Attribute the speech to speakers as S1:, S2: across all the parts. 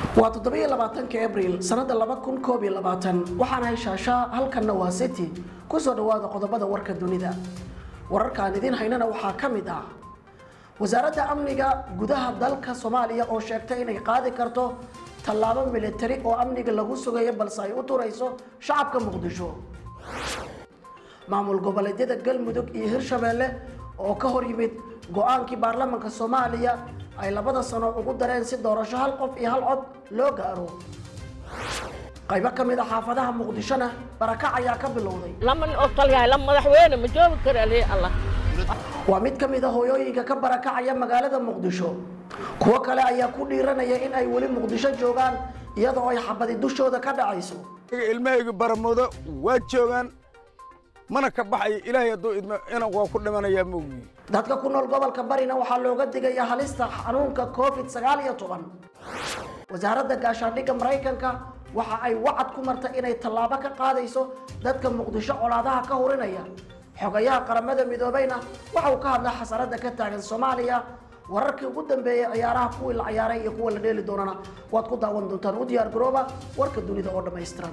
S1: waa toddobiyo labaatanka abriil sanada laba kun koob iyo labaatan waxaana heshaashaa halkanna waa city kusoo dhawaada qodobada warka dunida wararkaan idiin haynana waxaa ka mid ah wasaaradda amniga gudaha dalka soomaaliya oo sheegtay inay qaadi karto tallaabo militari oo amniga lagu sugayo balse ay u turayso shacabka muqdisho maamul goboleedyada galmudug iyo hirshabeelle oo ka hor yimid go-aankii baarlamaanka soomaaliya ay labada sano ugu dareen si doorasho hal qof iyo hal cod loo gaaro qaybo ka mid a xaafadaha muqdishona barakac ayaa ka bilowday
S2: laman oo talyahay la madaxweyne ma joogi kara lii allah
S1: waa mid ka mid a hooyooyinka ka barakacaya magaalada muqdisho kuwo kale ayaa ku dhiiranaya in ay weli muqdisho joogaan iyadoo ay xabadi dushooda ka dhacayso
S3: ilmahayga baramoodo waa joogaan mana ka baxayo ilaahay hadduu idmo inan waa ku dhimanayaa moogiyi
S1: dadka ku nool gobolka barina waxaa looga digaya halista xanuunka covid sagaal iyo toban wasaaradda gaashaandhigga maraykanka waxa ay wacad ku martay inay tallaabo ka qaadayso dadka muqdisho colaadaha ka hurinaya xogayaha qaramada midoobeyna waxa uu ka hadlay xasarada ka taagan soomaaliya wararkii ugu dambeeyey ciyaaraha kuwii la ciyaaray iyo kuwa la dheeli doonana waad ku daawan doontaan u diyaar garooba warka dunida oo dhammaystiran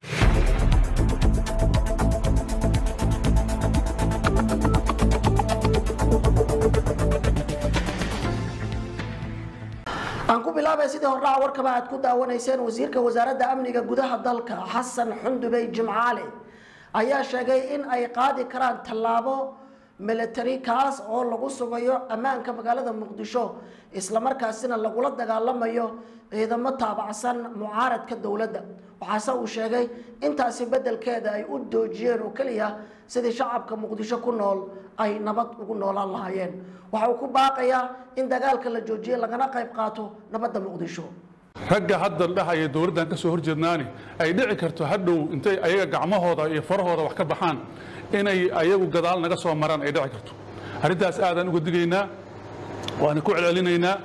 S1: aan ku bilaabay sidii hordhaca warkaba aad ku daawanayseen wasiirka wasaaradda amniga gudaha dalka xasan xundubey jimcaale ayaa sheegay in ay qaadi karaan tallaabo military kaas oo lagu sugayo ammaanka magaalada muqdisho islamarkaasina lagula dagaalamayo ciidamo taabacsan mucaaradka dowladda waxaase uu sheegay intaasi beddelkeeda ay u doojiyeen oo keliya sidii shacabka muqdisho ku nool ay nabad ugu noolaan lahaayeen waxa uu ku baaqayaa in dagaalka la joojiye lagana qayb qaato nabadda muqdisho
S4: ragga hadda dhahaya dowladdan ka soo horjeednaani ay dhici karto hadhow intay ayaga gacmahooda iyo farahooda wax ka baxaan inay ayagu gadaal naga soo maraan ay dhici karto arrintaas aadaan uga digaynaa waana ku celcelinaynaa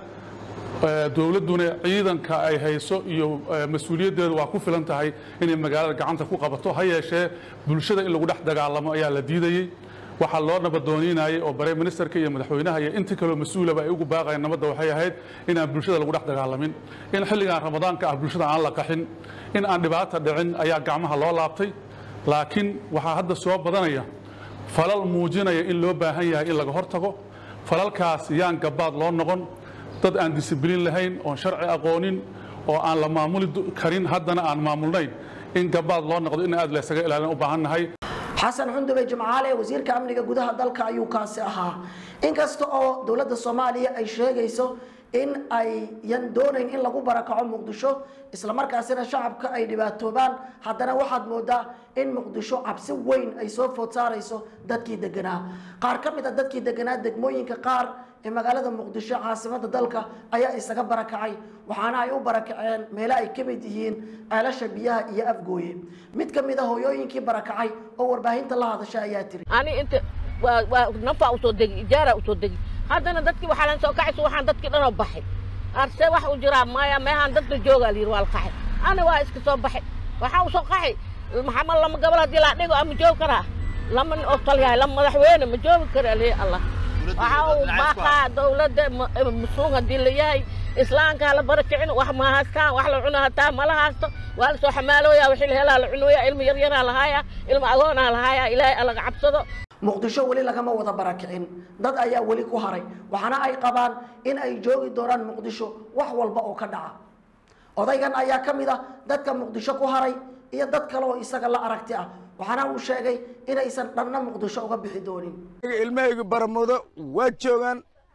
S4: dowladduna ciidanka ay hayso iyo mas-uuliyaddeedu waa ku filan tahay inay magaalada gacanta ku qabato ha yeeshee bulshada in lagu dhex dagaalamo ayaa la diidayey waxaa loo nabadooniinayay oo bare ministerka iyo madaxweynaha iyo inta kaloo mas-uulaba ay ugu baaqayeen nabadda waxay ahayd inaan bulshada lagu dhex dagaalamin in xilligan ramadaanka ah bulshada aan la qaxin in aan dhibaata dhicin ayaa gacmaha loo laabtay laakiin waxaa hadda soo badanaya falal muujinaya in loo baahan yahay in laga hortago falalkaas yaan gabaad loo noqon dad aan disibliin lahayn oon sharci aqoonin oo aan la maamuli karin haddana aan maamulnayn in gabaad loo noqdo in aad laysaga ilaalin u baahan nahay
S1: xasan xundube jimcaale wasiirka amniga gudaha dalka ayuu kaasi ahaa inkasta oo dowladda soomaaliya ay sheegayso in ayyan doonayn in lagu barakaco muqdisho islamarkaasina shacabka ay dhibaatoobaan haddana waxaad moodaa in muqdisho cabsi weyn ay soo food saarayso dadkii deganaa qaar ka mid a dadkii deganaa degmooyinka qaar ee magaalada muqdisho caasimada dalka ayaa isaga barakacay waxaana ay u barakaceen meelo ay ka mid yihiin ceelasha biyaha iyo afgooye mid ka mid a hooyooyinkii barakacay oo warbaahinta la hadasha ayaa tiri
S2: ani inta waa waa nafaa usoo degi ijaara usoo degi haddana dadkii waxaa lan soo kacayso waxaan dadkii dhanoo baxay arse wax u jiraa maya meehaan dadka joogaa layidhi waa la qaxay ani waa iska soo baxay waxaa usoo qaxay maxamed lama gabal haddii laa dhigo ama joogi karaa lama oo talyahay la madaxweyne ma joogi kara lii allah waxaa uu baaqaa dowladda musluum haddii la yahay islaamka la barakicin wax ma haystaan wax la cuno hataa mala haysto waa la soo xamaalooya wixii la helaa la cunooya ilma yaryaraa lahaaya ilma agoonaa lahaaya ilaahay alaga cabsado
S1: muqdisho weli lagama wada barakicin dad ayaa weli ku haray waxaana ay qabaan in ay joogi doonaan muqdisho wax walba oo ka dhaca odaygan ayaa ka mid ah dadka muqdisho ku haray iyo dad kale oo isaga la aragti ah waxaana uu sheegay inaysan dhanna muqdisho uga bixi doonin
S3: ilmahayga baramoodo waa joogaan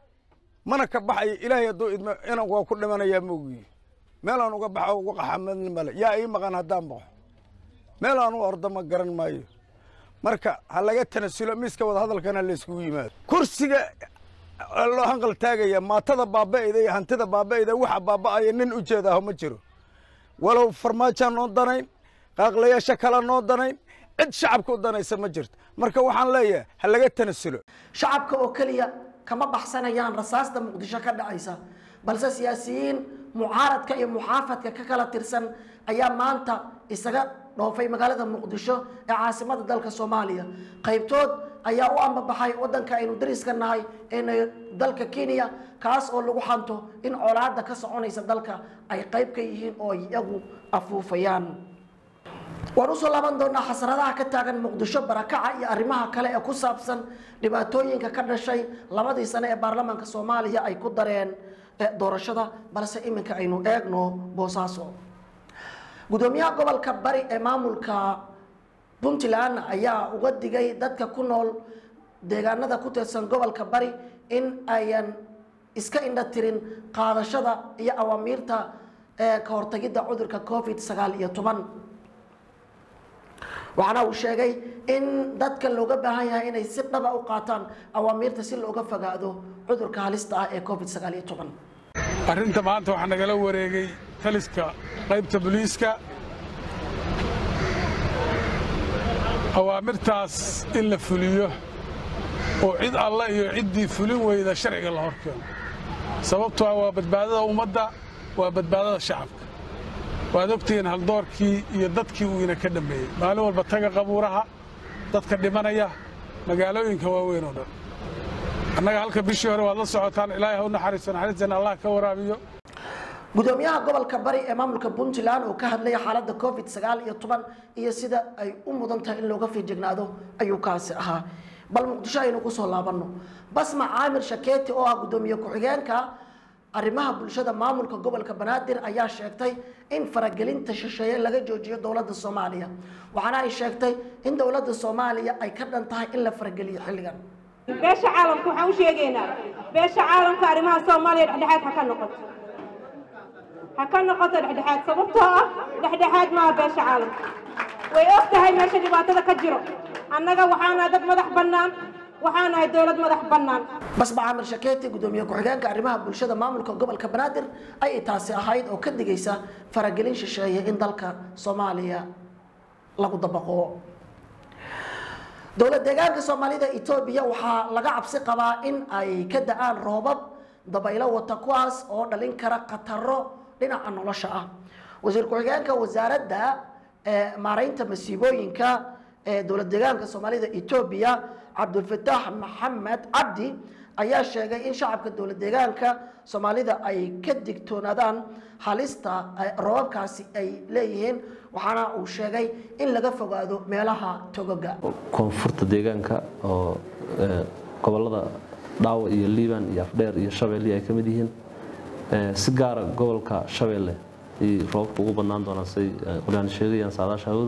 S3: mana ka baxayo ilaahay hadduu idmo inan waa ku dhimanayaa moogiyi meelaan uga baxo uga qaxamadni male yaa ii maqan haddaan baxo meelaan u ordo ma garan maayo marka ha laga tanasulo miiska wada hadalkana layskugu yimaado kursiga loo hanqal taagaya maatada baaba'ayda iyo hantida baaba'ayda waxa baaba'aya nin u jeedaaho ma jiro walow farmaajaan noo danayn qaaqlayaasha kale noo danayn cid shacabka u danaysa ma jirto marka waxaan leeyahay ha laga tanasulo
S1: shacabka oo keliya kama baxsanayaan rasaasta muqdisho ka dhacaysa balse siyaasiyiin mucaaradka iyo muxaafadka ka kala tirsan ayaa maanta isaga dhoofay magaalada muqdisho ee caasimada dalka soomaaliya qaybtood ayaa u ambabaxay wadanka aynu dariska nahay ee dalka kenya kaas oo lagu xanto in colaada ka soconaysa dalka ay qayb ka yihiin oo iyagu afuufayaan waan usoo laaban doonaa xasradaha ka taagan muqdisho barakaca iyo arrimaha kale ee ku saabsan dhibaatooyinka ka dhashay labadii sane ee baarlamaanka soomaaliya ay ku dareen doorashada balse iminka aynu eegno boosaaso gudoomiyaha gobolka bari ee maamulka puntland ayaa uga digay dadka ku nool deegaanada ku tirsan gobolka bari in ayan iska indha tirin qaadashada iyo awaamiirta ka hortagidda cudurka covid sagaal iyo toban waxaana uu sheegay in dadka looga baahan yahay inay si dhaba u qaataan awaamiirta si looga fogaado cudurka halista ah ee covid sagaal iyo toban
S5: arrinta maanta waxaa nagala wareegay taliska qaybta booliiska awaamirtaas in la fuliyo oo cid alle iyo ciddii fulin weyda sharciga la hor keeno sababtoo ah waa badbaadada ummadda waa badbaadada shacabka waad ogtihiin haldoorkii iyo dadkii uu ina ka dhammeeyey maalin walba taga qabuuraha dadka dhimanaya magaalooyinka waaweyn oo dhan annaga halka bishii hore waad la socotaan ilaahay ha u naxariiso naxariisteena allah ka waraabiyo
S1: gudoomiyaha gobolka bari ee maamulka puntland oo ka hadlaya xaaladda covid sagaal iyo toban iyo sida ay u mudan tahay in looga fiijignaado ayuu kaasi ahaa bal muqdisho aynu kusoo laabanno basma caamir shakeeti oo ah gudoomiye ku-xigeenka arrimaha bulshada maamulka gobolka banaadir ayaa sheegtay in faragelinta shisheeye laga joojiyo dowladda soomaaliya waxaana ay sheegtay in dowladda soomaaliya ay ka dhan tahay in la farageliyo xilligan
S6: beesha caalamka waxaan u sheegaynaa beesha caalamka arrimaha soomaaliya dhexdhexaad ha ka noqoto ha ka noqoto dhexdhexaad sababtoo ah dhexdhexaad maaha beesha caalamka way og tahay meesha dhibaatada ka jiro annaga waxaanahay dad madax bannaan waxaanahay dowlad madax bannaan
S1: basma caamir shakeeti gudoomiye ku-xigeenka arrimaha bulshada maamulka gobolka banaadir ayay taasi ahayd oo ka digaysa faragelin shisheeye in dalka soomaaliya lagu dabaqo dowlad deegaanka soomaalida etoobiya waxaa laga cabsi qabaa in ay ka da-aan roobab dabaylo wata kuwaas oo dhalin kara khataro dhinaca nolosha ah wasiir ku-xigeenka wasaaradda maaraynta masiibooyinka ee dowlad deegaanka soomaalida etoobiya cabdulfataax maxamed cabdi ayaa sheegay in shacabka dowlad deegaanka soomaalida ay ka digtoonaadaan halista roobabkaasi ay leeyihiin waxaana uu sheegay in laga fogaado meelaha togoga
S7: koonfurta deegaanka oo gobolada dhaawa iyo liiban iyo afdheer iyo shabeelle ay ka mid yihiin si gaara gobolka shabeelle ay roobabka ugu badnaan doonaan say qolyaan sheegayaan saadaasha hawadu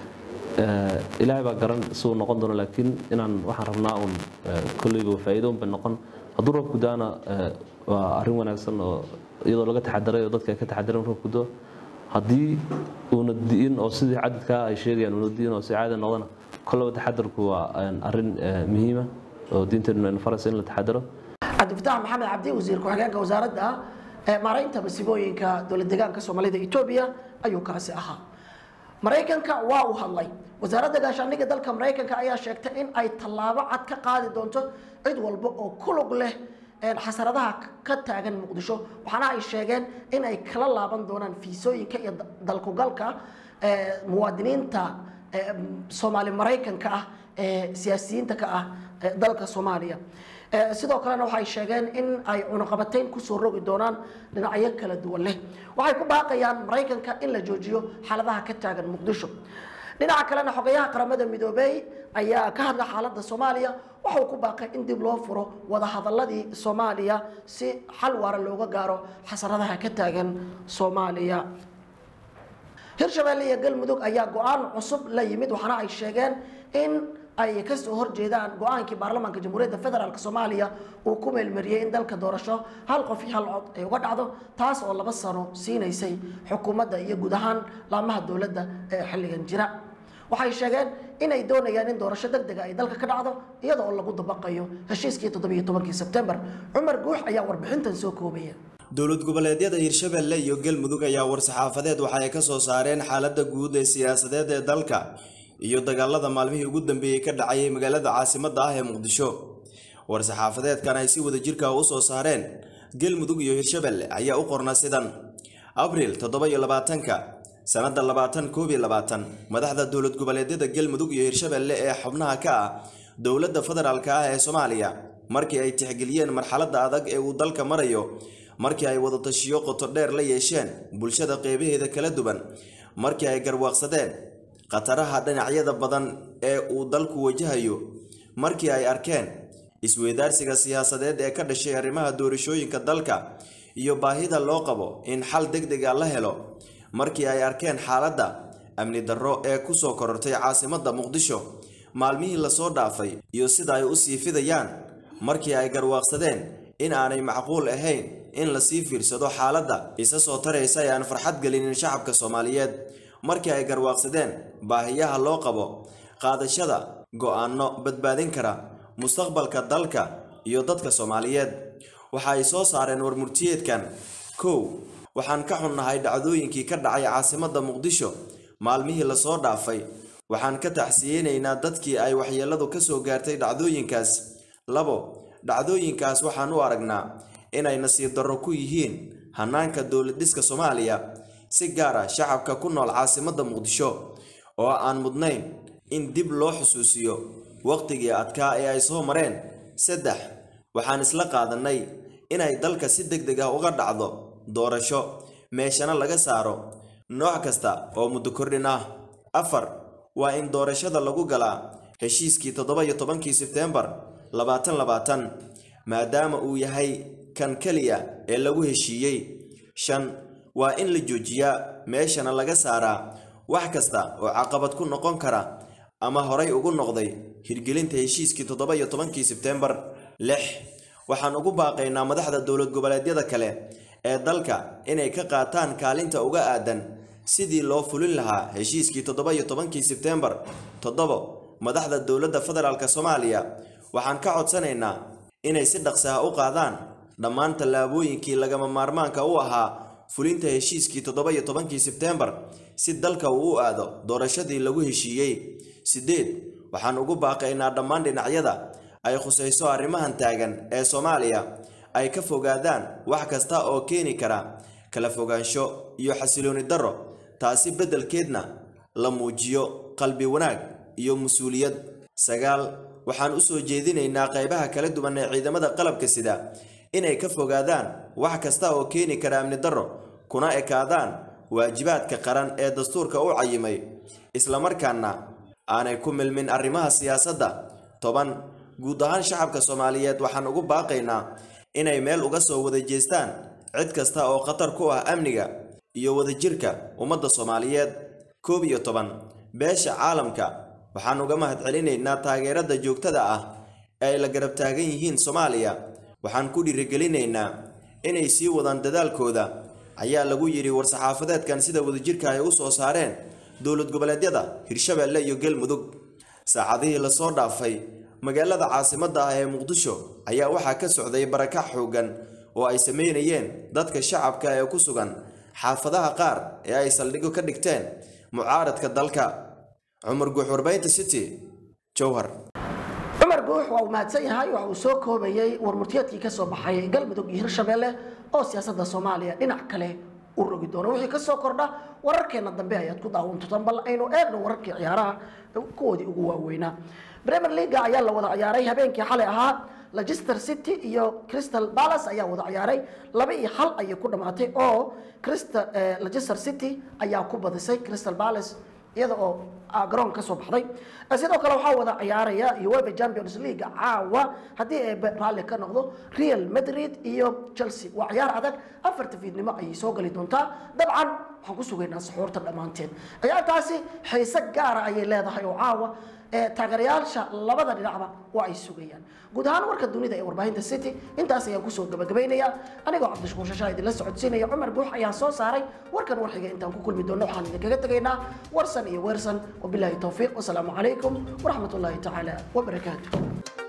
S7: ilaahay baa garan siduu noqon doono laakiin inaan waxaan rabnaa uun kolleyba faa'iidoon bay noqon hadduu roobku daana waa arrin wanaagsan oo iyadoo laga taxadaray oo dadka ay ka taxadareen roobku do haddii uuna di'in oo sidii cadadkaa ay sheegayaan uuna di'in oo si caadi noqdana kollaba taxadarku waa arrin muhiima oo diinteennu aynu faraysa in la taxadaro
S1: cabdifatax maxamed cabdi wasiir ku-xigeenka wasaaradda maaraynta masiibooyinka dowlad deegaanka soomaalida etoobiya ayuu kaasi ahaa maraykanka waa uu hadlay wasaaradda gaashaandhigga dalka maraykanka ayaa sheegtay in ay tallaabo cad ka qaadi doonto cid walba oo ku lug leh xasaradaha ka taagan muqdisho waxaana ay sheegeen in ay kala laaban doonaan fiisooyinka iyo dalkugalka muwaadiniinta soomaali maraykanka ah ee siyaasiyiinta ka ah dalka soomaaliya sidoo kalena waxay sheegeen in ay cunuqabateyn kusoo rogi doonaan dhinacyo kala duwan leh waxay ku baaqayaan maraykanka in la joojiyo xaaladaha ka taagan muqdisho dhinaca kalena xogayaha qaramada midoobey ayaa ka hadla xaaladda soomaaliya waxauu ku baaqay in dib loo furo wadahadaladii soomaaliya si xal waara looga gaaro xasaradaha ka taagan soomaaliya hirshabeelle iyo galmudug ayaa go-aan cusub la yimid waxaana ay sheegeen in ay kasoo horjeedaan go-aankii baarlamaanka jamhuuriyadda federaalk soomaaliya uu ku meelmariyey in dalka doorasho hal qof iyo hal cod ay uga dhacdo taas oo laba sano siinaysay xukuumadda iyo guud ahaan laamaha dowladda ee xilligan jira waxay sheegeen inay doonayaan in doorasho deg dega ay dalka ka dhacdo iyada oo lagu dabaqayo heshiiskii toddobiyo tobankii sebtembar cumar guux ayaa warbixintan soo koobaya
S8: dowlad goboleedyada hirshabeelle iyo galmudug ayaa war-saxaafadeed waxa ay ka soo saareen xaaladda guud ee siyaasadeed ee dalka iyo dagaalada maalmihii ugu dambeeyey ka dhacayay magaalada caasimadda ah ee muqdisho war-saxaafadeedkan ay si wada jirka u soo saareen galmudug iyo hirshabeelle ayaa u qorna sidan abriil toddoba iyo labaatanka sannadda labaatan koob iyo labaatan madaxda dowlad goboleedyada galmudug iyo hirshabeelle ee xubnaha ka ah dowladda federaalka ah ee soomaaliya markii ay tixgeliyeen marxaladda adag ee uu dalka marayo markii ay wadatashiyo qoto dheer la yeesheen bulshada qeybaheeda kala duwan markii ay garwaaqsadeen khataraha dhinacyada badan ee uu dalku wajahayo markii ay arkeen isweydaarsiga siyaasadeed ee ka dhashay arrimaha doorashooyinka dalka iyo baahida loo qabo in xal degdeg ah la helo markii ay arkeen xaaladda amni darro ee ku soo korortay caasimadda muqdisho maalmihii lasoo dhaafay iyo sida ay u sii fidayaan markii ay garwaaqsadeen in aanay macquul ahayn in lasii fiirsado xaaladda isa soo taraysa ee aan farxad gelinin shacabka soomaaliyeed markii ay garwaaqsadeen baahiyaha loo qabo qaadashada go'aanno badbaadin kara mustaqbalka dalka iyo dadka soomaaliyeed waxa ay soo saareen warmurtiyeedkan kow waxaan ka xunnahay dhacdooyinkii ka dhacay caasimadda muqdisho maalmihii lasoo dhaafay waxaan ka tacsiyeynaynaa dadkii ay waxyeelladu ka soo gaartay dhacdooyinkaas labo dhacdooyinkaas waxaan u aragnaa inay nasiib darro ku yihiin hannaanka dowlad dhiska soomaaliya si gaar ah shacabka ku nool caasimadda muqdisho oo aan mudnayn in dib loo xusuusiyo wakhtigii adkaa ee ay soo mareen saddex waxaan isla qaadannay inay dalka si deg deg ah uga dhacdo doorasho meeshana laga saaro nooc kasta oo muddo kordhin ah afar waa in doorashada lagu galaa heshiiskii toddoba iyo tobankii sebteembar labaatan labaatan maadaama uu yahay kan keliya ee lagu heshiiyey shan waa in la joojiyaa meeshana laga saaraa wax kasta oo caqabad ku noqon kara ama horay ugu noqday hirgelinta heshiiskii toddoba iyo tobankii sebteembar lix waxaan ugu baaqaynaa madaxda dowlad goboleedyada kale ee dalka inay ka qaataan kaalinta uga aadan sidii loo fulin lahaa heshiiskii toddoba iyo tobankii sebteembar toddobo madaxda dowladda federaalk soomaaliya waxaan ka codsanaynaa inay si dhaqsi ah u qaadaan dhammaan tallaabooyinkii lagama maarmaanka u ahaa fulinta heshiiskii toddoba iyo tobankii sebteembar si dalka uu u aado doorashadii lagu heshiiyey siddeed waxaan ugu baaqaynaa dhammaan dhinacyada ay khusayso arrimahan taagan ee soomaaliya ay ka fogaadaan wax kasta oo keeni kara kala fogaansho iyo xasilooni darro taasi beddelkeedna la muujiyo qalbi wanaag iyo mas-uuliyad sagaal waxaan u soo jeedinaynaa qaybaha kala duwan ee ciidamada qalabka sida inay ka fogaadaan wax kasta oo keeni kara amni darro kuna ekaadaan waajibaadka qaran ee dastuurka u cayimay islamarkaana aanay ku milmin arrimaha siyaasadda toban guud ahaan shacabka soomaaliyeed waxaan ugu baaqaynaa inay meel uga soo wada jeestaan cid kasta oo khatar ku ah amniga iyo wadajirka ummadda soomaaliyeed koob iyo toban beesha caalamka waxaan uga mahadcelinaynaa taageerada joogtada ah ee ay la garab taagan yihiin soomaaliya waxaan ku dhiirigelinaynaa inay sii wadaan dadaalkooda ayaa lagu yidhi war-saxaafadeedkan sida wadajirka ay u soo saareen dowlad goboleedyada hirshabeelle iyo galmudug saacadihii lasoo dhaafay magaalada caasimadda ah ee muqdisho ayaa waxaa ka socday barakac xooggan oo ay sameynayeen dadka shacabka ee ku sugan xaafadaha qaar ee ay saldhigo ka dhigteen mucaaradka dalka cumar guux warbaynta city jowhar
S1: cumar guux waa uu mahadsan yahay waxa uu soo koobayey warmurtiyeedkii ka soo baxay galmudug iyo hirshabeelle oo siyaasadda soomaaliya dhinac kale u rogi doono wixii ka soo kordha wararkeena dambe ayaad ku daawan doontaan bal aynu eegno wararkii ciyaaraha kuwoodii ugu waaweynaa premier leaga ayaa la wada ciyaaray habeenkii xalay ahaa leicester city iyo crystal palace ayaa wada ciyaaray laba iyo hal ayay ku dhamaatay oo crystal leicester city ayaa ku badisay crystal palace iyada oo garoon ka soo baxday sidoo kale waxaa wada ciyaaraya uefa champions league caawa haddii ay raalli ka noqdo real madrid iyo chelsea waa ciyaar adag afarta fiidnimo ayay soo gali doontaa dabcan waxaan ku sugaynaa saxuurta dhammaanteen ciyaartaasi xiise gaara ayay leedahay oo caawa taageerayaasha labada dhinacba waa ay sugayaan guud ahaan warka dunida ee warbaahinta city intaas ayaan kusoo gabagabaynayaa anigoo cabdishukuur shashaa idinla socodsiinaya cumar guux ayaan soo saaray warkan warxiga intaan ku kulmi doono waxaan idinkaga tegaynaa warsan iyo weersan wabilaahi towfiiq wasalaamu calaykum waraxmat ullaahi tacaala wabarakaatu